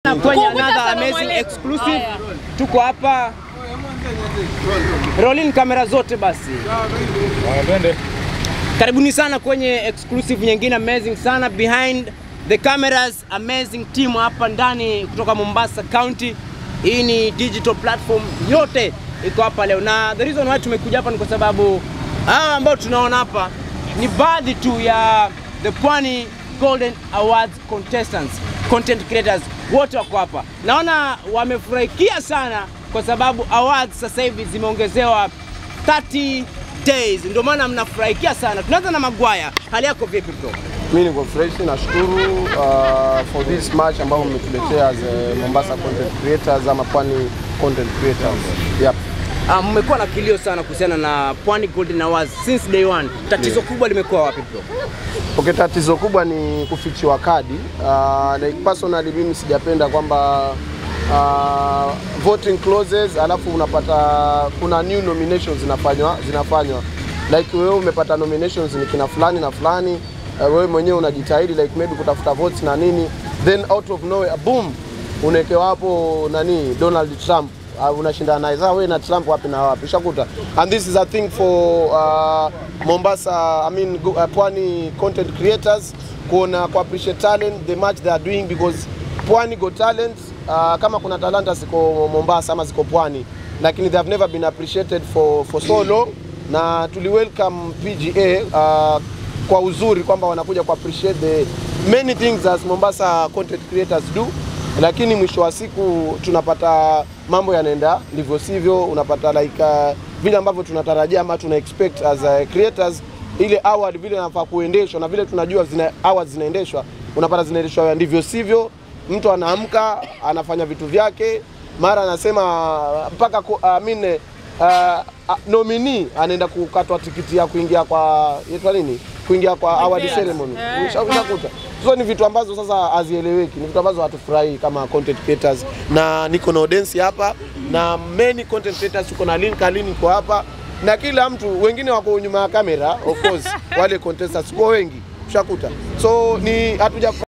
kwenye Kukuta another salamu amazing alaikum. exclusive. Haya. Tuko hapa rolling kamera zote basi. Karibuni sana kwenye exclusive nyingine amazing sana behind the cameras amazing team hapa ndani kutoka Mombasa County. Hii ni digital platform yote iko hapa leo, na the reason why tumekuja hapa ni kwa sababu hawa ambao tunaona hapa ni baadhi tu ya the Pwani Golden Awards contestants, content creators wote wako hapa. Naona wamefurahikia sana kwa sababu awards sasa hivi zimeongezewa 30 days, ndio maana mnafurahikia sana. Tunaanza na Magwaya, hali yako vipi bro? Mimi niko fresh, nashukuru uh, for this match ambao mmetuletea as a Mombasa content creators ama Pwani content creators. Yep. Ah, mmekuwa na kilio sana kuhusiana na Pwani Golden Awards since day one. Tatizo kubwa limekuwa wapi bro? Okay, tatizo kubwa ni kufichiwa kadi. Uh, like personally mimi sijapenda kwamba uh, voting clauses alafu unapata kuna new nominations zinafanywa zinafanywa like wewe umepata nominations ni kina fulani na fulani uh, wewe mwenyewe unajitahidi like maybe kutafuta votes na nini then out of nowhere boom unawekewa hapo nani Donald Trump uh, unashindana naye sasa wewe na Trump wapi na wapi ushakuta and this is a thing for uh, Mombasa I mean go- uh, Pwani content creators kuona ku appreciate talent the match they are doing because Pwani got talent uh, kama kuna talanta ziko Mombasa ama ziko Pwani lakini they have never been appreciated for, for so long na tuli welcome PGA uh, kwa uzuri kwamba wanakuja ku appreciate the many things as Mombasa content creators do lakini mwisho wa siku tunapata mambo yanaenda ndivyo sivyo, unapata like uh, vile ambavyo tunatarajia ama tuna expect as uh, creators, ile award vile inafaa kuendeshwa na vile tunajua zina awards zinaendeshwa, unapata zinaendeshwa ndivyo sivyo. Mtu anaamka anafanya vitu vyake, mara anasema mpaka ku- I mean, uh, uh, nominee anaenda kukatwa tikiti ya kuingia kwa yaitwa nini, kuingia kwa award ceremony Usha- ushakuta so ni vitu ambazo sasa hazieleweki, ni vitu ambazo hatufurahii kama content creators, na niko na audience hapa na many content creators, tuko na link Alin iko hapa na kila mtu, wengine wako nyuma ya kamera of course, wale contestants kwa wengi ushakuta, so ni hatuja